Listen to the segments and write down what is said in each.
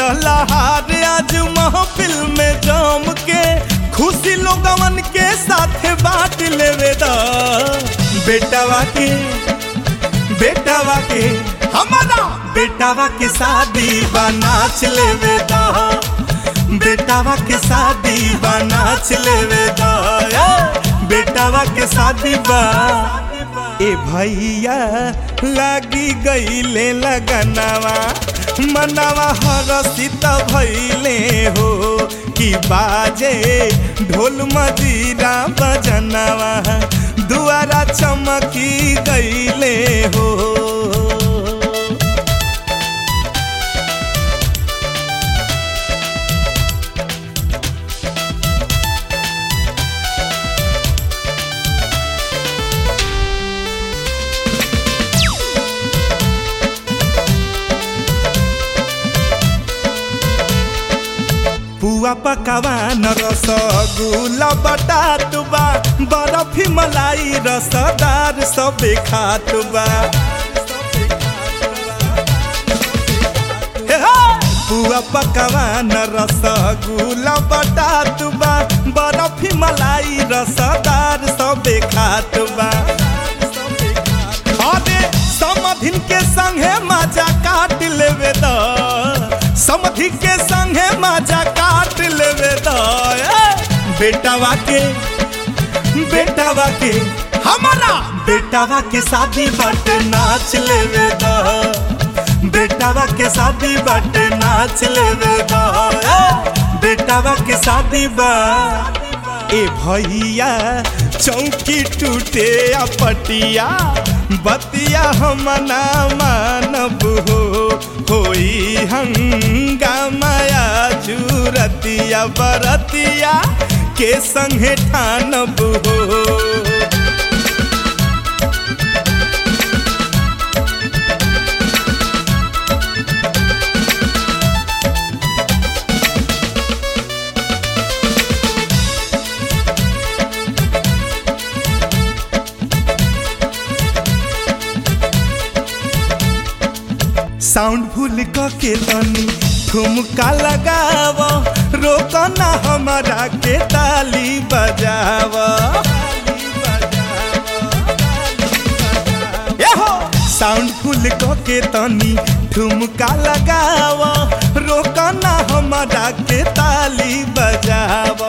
लहार आज महफिल में जम के खुशी लोगवन के साथ बांट लेवे दा बेटावा के बेटावा के हमारा बेटावा के शादी बा नाच लेवे दा बेटावा के शादी बा नाच लेवे दा ए, बेटावा के शादी बा ए भैया लागी गईले लगनवा मनवा हरसित भैले हो कि बाजे ढोल मजीरा बजनवा दुआरा चमकी गईले हो पुआ पकवान रसगुल्ला बटात बा बर्फी मलाई रसदार सब खात बा हे हे! पुआ पकवान रसगुल्ला बटात बा बर्फी मलाई रसदार सब खात बा अरे समधिन के संगे मजा काट लेवे द समधि के संगे मजा काट लेवे द ए, बेटावा के बेटावा के हमारा बेटावा के शादी बट नाच लेवे द बेटावा के शादी बट नाच लेवे द ए, बेटावा के शादी बा ए भैया चौकी टूटे आ पटिया बतिया हम ना मानब हो होई हंगामाया जुरतिया बरतिया के संगे ठानब हो साउंड भूल के तनी ठुमका लगाव रोकना हमारा के ताली बजाव साउंड भूल के तनी ठुमका लगाव रोकना हमारा के ताली बजाव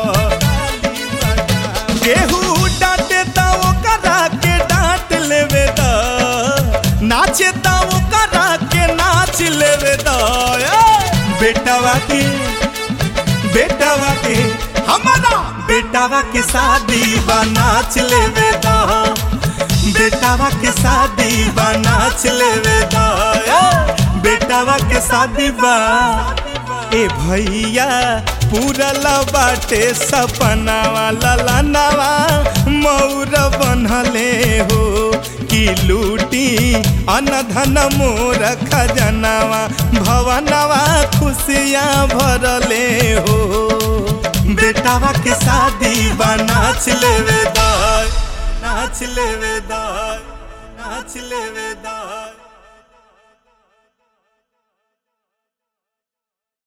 केहू डांटे ता ओकरा के डांट लेवे द नाचे ता ओकरा के नाच लेवे द ए, बेटावा के बेटावा के हमारा बेटावा के शादी बा नाच लेवे द बेटावा के शादी बा नाच लेवे द ए, बेटावा के शादी बा ए भैया पूरल बाटे सपनावा ललनावा मौर बनले हो कि लूटी अनधन मोर खजनावा भवनवा खुशियाँ भरले हो बेटावा के शादी बा नाच लेवे दाय नाच लेवे दाय नाच लेवे दाय